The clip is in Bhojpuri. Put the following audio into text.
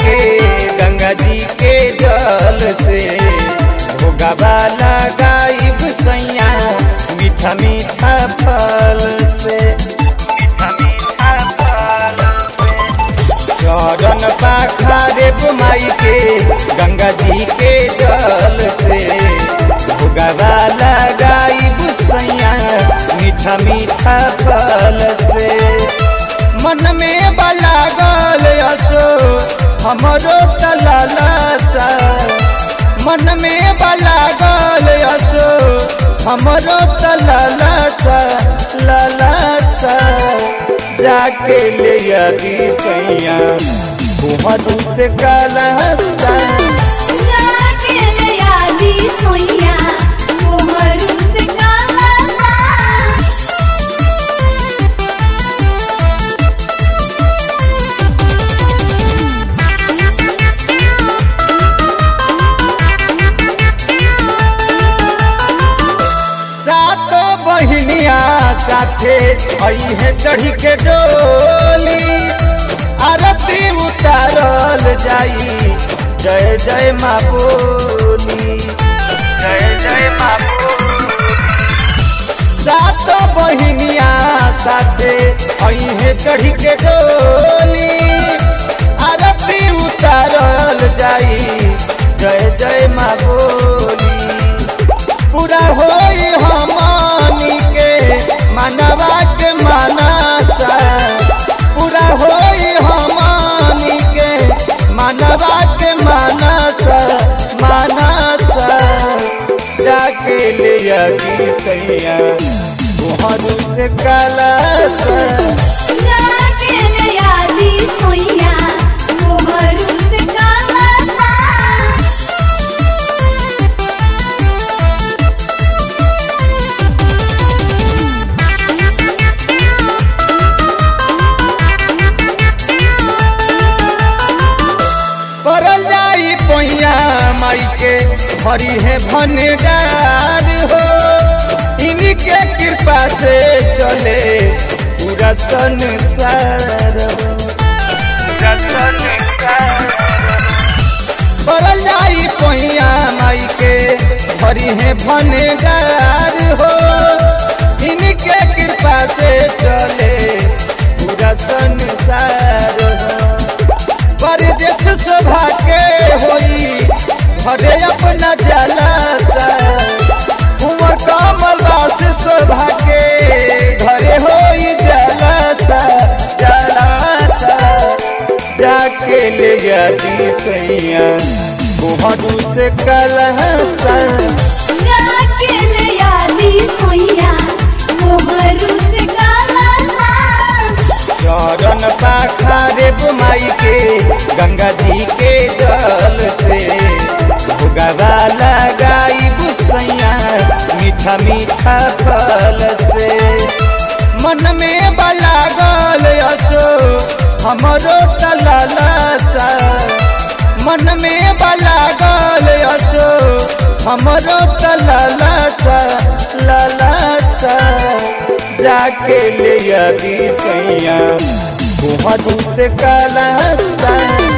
के गंगा जी के जल से भोगवा लगाइब सैया मीठा मीठा फल से मीठा मीठा फल चरण पाखा देव माई के गंगा जी के जल से भोगवा लगाइब सैया मीठा मीठा फल से मन में बलागल असो हमरो तलासा मन में बलागल असो हमरो तलासा लालासा जाके ले यदि सैया कुहरू से कलसा जाके ले आदि सोइया मोहरू से काला सातो बहिनिया साथे आई है चढ़ी के डोली आरती उतारल जाई जय जय माँ बोली जय जय माँ सातो बहिनिया साथे आई है चढ़ी के डोली आरती उतारल जाई जय जय माँ बोली पूरा होई हमनी के मनवा के मनसा पूरा होई हमनी के मनवा के मनसा मनसा जाके ले यदि सैया तुहरू से कलसा जाके ले आदि सोइया मोहरू से काला परल जाई पैया माई के भरी है भंडार हो इनके कृपा से चले पूरा संसार हो पूरा संसार परल जाई पैया माई के भरी है भंडार हो इनके कृपा से चले पूरा संसार हो परदेश शोभा के होई भरे अपना जलासा उमर कमल वास शोभा के घरे होई जलासा जलासा जाके ले यदि सैया कुहरू से कलहसा जाके ले आदि सोइया मोहरू से काला चरण पाखा देव माई के गंगा जी के जल से भोगवा लगाई बुसैया मीठा मीठा फल से मन में बलागल असो हमरो तलासा मन में बलागल असो हमरो तलासा लालासा जाके ले यदि सैया कुहरू से कलसा